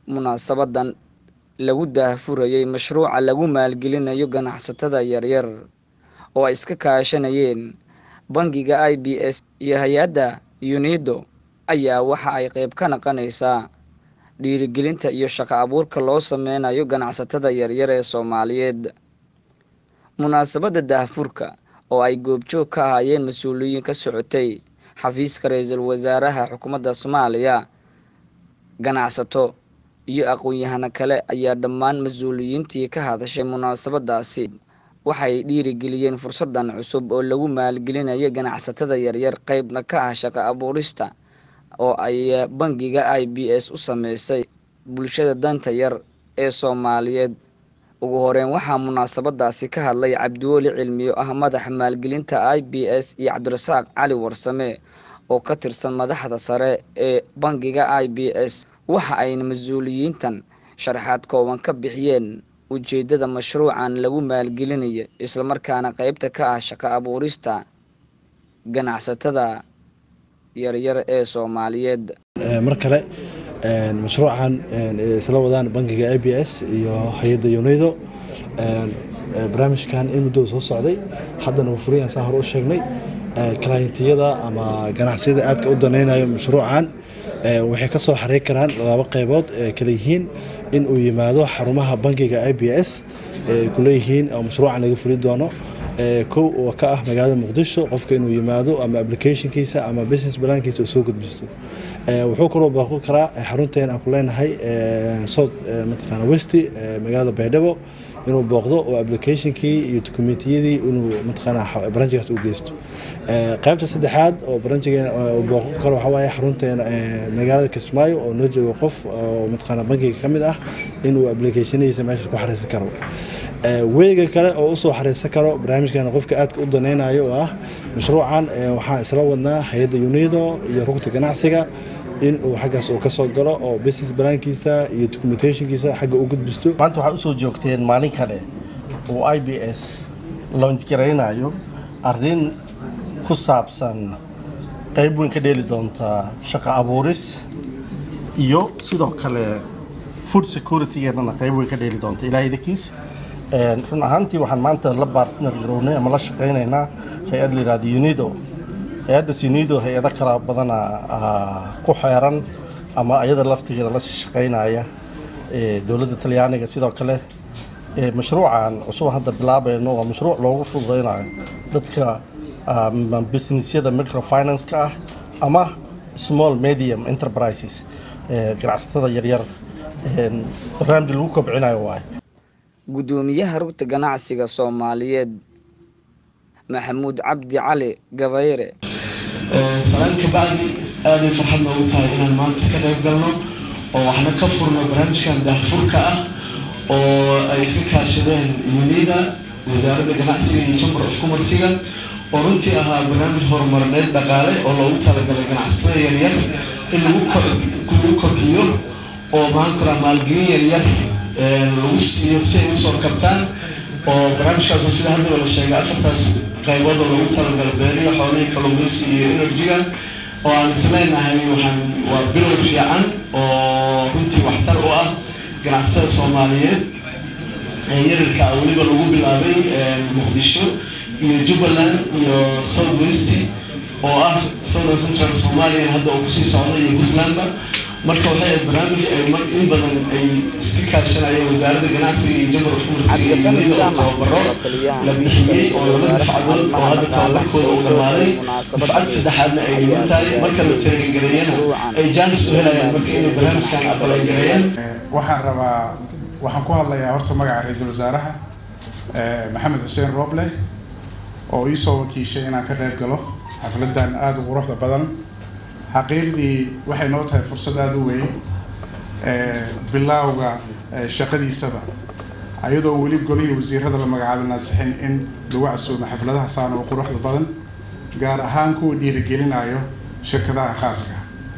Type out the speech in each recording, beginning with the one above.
munaasabadan lagu daahfurayay mashruuca lagu maalgelinayo ganacsatada yaryar oo ay iska kaashanayeen bangiga i b s iyo hay-adda unido ayaa waxa ay qeyb ka naqanaysaa dhiirigelinta iyo shaqo abuurka loo sameynayo ganacsatada yaryar ee soomaaliyeed munaasabadda daahfurka oo ay goobjoog ka ahaayeen mas-uuliyiin ka socotay xafiiska ra-iisul wasaaraha xukuumadda soomaaliya ganacsato iyo aqoon-yahano kale ayaa dhammaan mas-uuliyiintii ka hadashay munaasabadaasi waxay dhiirigeliyeen fursadan cusub oo lagu maalgelinayo ganacsatada yaryar qeybna ka ah shaqo abuurista oo ay bangiga i b s u sameysay bulshada danta yar ee soomaaliyeed ugu horeyn waxaa munaasabadaasi ka hadlay cabdiweli cilmiyo ah madaxa maalgelinta i b s iyo cabdirasaaq cali warsame oo ka tirsan madaxda sare ee bangiga i b s waxa ayna mas-uuliyiintan sharaxaad kooban ka bixiyeen ujeedada mashruucan lagu maalgelinayo islamarkaana qeybta ka ah shaqo abuurista ganacsatada yaryar ee soomaaliyeed mar kale mashruucan isla wadaan bangiga a b s iyo hay-adda unido barnaamijkan in muddo soo socday haddana wuu furayan saa hore u sheegnay klayntiyada ama ganacsiyada aadka u danaynayo mashruucan waxay ka soo xareyn karaan laba qeybood kala yihiin in uu yimaado xarumaha bangiga i b s kuleeyihiin oo mashruucan laga fuli doono kow oo ka ah magaalada muqdisho qofka inuu yimaado ama applicationkiisa ama business balaankiisa uu soo gudbisto wuxuu kaloo baaqo karaa xarunteen aan ku leenahay south mataqaana westi magaalada baydhabo inuu booqdo oo applicationkii iyo dokumentiyadii inuu mataqaana branchigaas u geysto qaybta saddexaad oo branchiga booqo karo waxaa waaye xarunteena magaalada kismaayo oo noo joogo qof oo mataqaana bankiga ka mid ah inuu applicationadiisa meesha ku xariirsan karo weega kale oo usoo xariirsan karo barnaamijkan qofka aadka u danaynayo oo ah mashruucan waxaan isla wadnaa hay-adda unido iyo rugta ganacsiga in uu xaggaas uu kasoo galo oo business balaankiisa iyo documentationkiisa xagga u gudbisto maanta waxaad usoo joogteen maalin kale uu i b s launch garaynayo arrin ku saabsan qayb weyn ka dheeli doonta shaqo abuuris iyo sidoo kale food security-geennana qayb weyn ka dheeli doonta ilaahay idinkiis run ahaantii waxaan maanta la bartner garownay ama la shaqaynaynaa hay-ad la yihahdo unido hay-addaas unido hay-ado kala badana ku xeeran ama ayada laftigeeda la shaqaynaya dowladda talyaaniga sidoo kale mashruucan cusub hadda bilaabayno waa mashruuc loogu fududaynayo dadka businessyada microfinance-ka ah ama small medium enterprises ganacsatada yaryar barnaamij lagu kobcinayo waaye guddoomiyaha rugta ganacsiga soomaaliyeed maxamuud cabdi cali gabayre salaan kabacdi aaday farxad noogu tahay inaan maanta ka qayb galno oo waxna ka furno barnaamijkan daahfurka ah oo ay iska kaashadeen unida wasaaradda ganacsiga iyo chamber of commerciga oo runtii ahaa barnaamij horumarineed dhaqaale oo loogu talagalay ganacsatada yaryar in lagu kobciyo oo maxaan ku raha maalgelin yaryar lagu siiyo si ay usoo kabtaan oo barnaamijkaas sida haddaba la sheegay afartaas qaybood oo lagu talagalo beeriga xoolihii kalluumaysi iyo energy-ga oo aan isleenahay waxaan waa bilow fiican oo runtii waxtar u ah ganacsatada soomaaliyeed ee yarirka ah weliba lagu bilaabay muqdisho iyo jubbaland iyo south west oo ah southern central somalia hadda uu kusii socda iyo puntlandba marka waxay ahayd barnaamij ay mar in badan ay iska kaashanayeen wasaaradda ganacsiga iyo jamar of commerce iyo unida oo tababaro la bixiyey oo laba dafcadood oo hadda tababarkooda uu dhamaaday dafcad saddexaadna ay dhiman tahay marka la taraningareeyana ay jaanis u helayaan marka inay barnaamijkan aqbalangareeyaan waxaan rabaa waxaan ku hadlayaa horta magaca ra-iisul wasaaraha maxamed xuseen rooble oo iisoo wakiishay inaan ka qayb galo xafladan aada u quruxda badan xaqiiqdii waxay noo tahay fursad aada u weyn bilaawga shaqadiisaba ayadoo weli golihii wasiirada la magacaabay naasixin in lagu casuumo xafladaha saana oo quruxda badan gaar ahaan kuwa dhiirigelinayo shirkadaha khaaska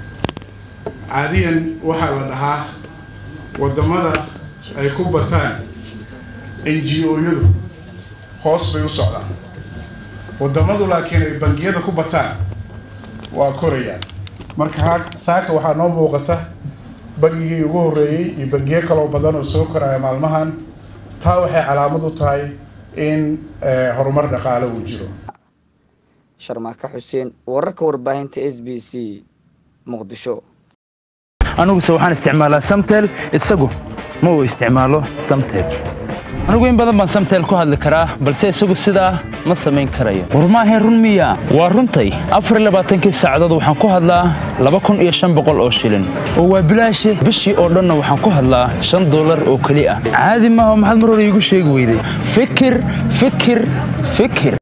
caadiyan waxaa la dhahaa wadamada ay ku bataan n g o-yadu hoos bay u socdaan wadamadu laakiin ay bangiyada ku bataan waa korayaan marka saaka waxaa noo muuqata bangigii ugu horreeyey iyo bangiyo kaloo badan oo soo koraya maalmahan taa waxay calaamad u tahay in horumar dhaqaale uu jiro sharmaaka xuseen wararka warbaahinta s b c muqdisho aniguse waxaan isticmaalaa samtel isagu ma uu isticmaalo samtel anigu in badan baan samtel ku hadli karaa balse isagu sidaa ma samayn karayo war maahayn run miya waa runtay afar labaatankii saacadood waxaan ku hadlaa laba kun iyo shan boqol oo shilin oo waa bilaashi bishii oo dhanna waxaan ku hadlaa shan dollar oo keli ah caadi maaha maxaad mar hore iigu sheegi weyday fikir fikir fikir